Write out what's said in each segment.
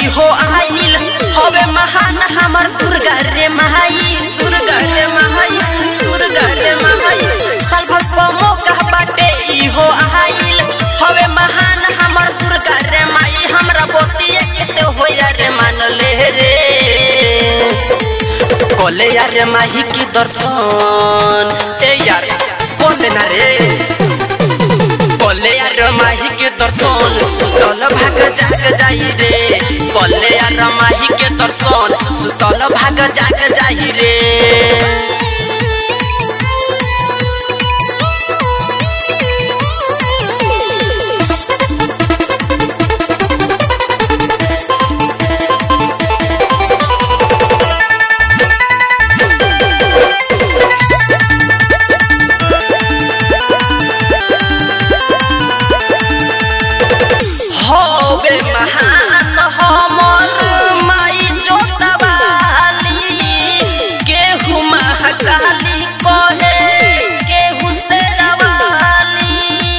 इहो आइल हवे महान हमर दुर्गा रे माई दुर्गा रे माई दुर्गा रे माई साल भर मौका बाटे इहो आइल हवे महान हमर दुर्गा रे माई हमरा बोतिए के होया रे मान ले रे कोले यार माही की दर्शन ए यार कोले ना रे कोले यार माही के दर्शन सुतल भाग जाग जाई रे कोले यार माही के दर्शन सुतल भाग जाग जाई रे होवे महान हमर माई जोतवाली केहू महाकाली कहे केहू शेरवाली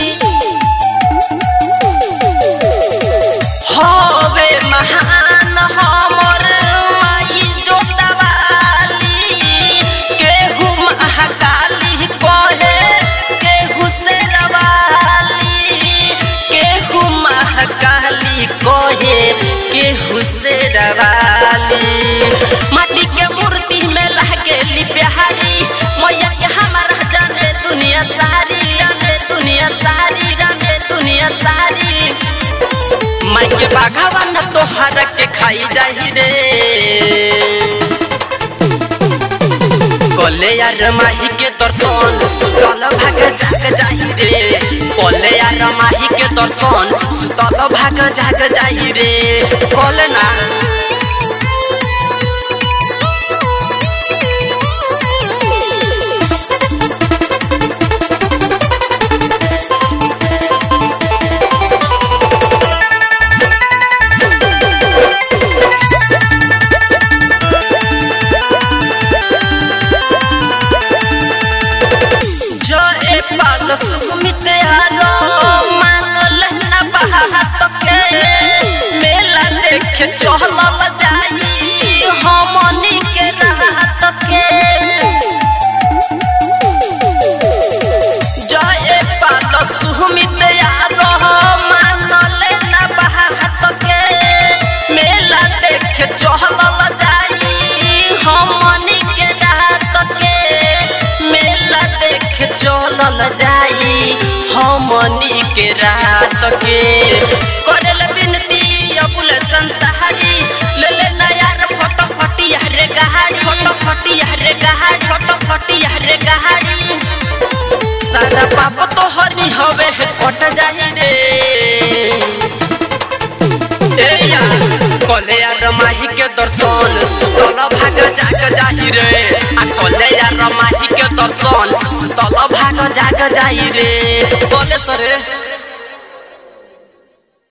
होवे महान हमर माई जोतवाली केहू महाकाली कहे केहू शेरवाली केहू महाकाली कहे केहू शेरवाली माटी के मूर्ति में लागेली प्यारी मैया के हमारा जाने दुनिया सारी जाने दुनिया सारी जाने दुनिया सारी माई के भगवान तोहर के खाई जाही रे कोले यार माही के दर्शन सुतल भाग जाग जाही रे कोले यार माही के दर्शन सुतल भाग जाग जाही रे कोले ना जय पाल सुमित आरो मानल ना बात के मेला देखे चहल जाई हमनी के रात के जय पाल सुमित आरो मानल ना बात के मेला देखे चहल जाई हमनी के रात के मेला देखे चलल जाई हमनी के रात के करल बिनती अबुल संसारी ले ले नयार फोटो फटिया रे गहारी फोटो फटिया रे गहारी फोटो फटिया रे गहारी सारा पाप तो हरी हवे कट जाही रे ए यार कोले यार माही के दर्शन सुतल भाग जाग जाही रे आ कोले यार माही के दर्शन सुतल भाग जाग जाही रे बोले सरे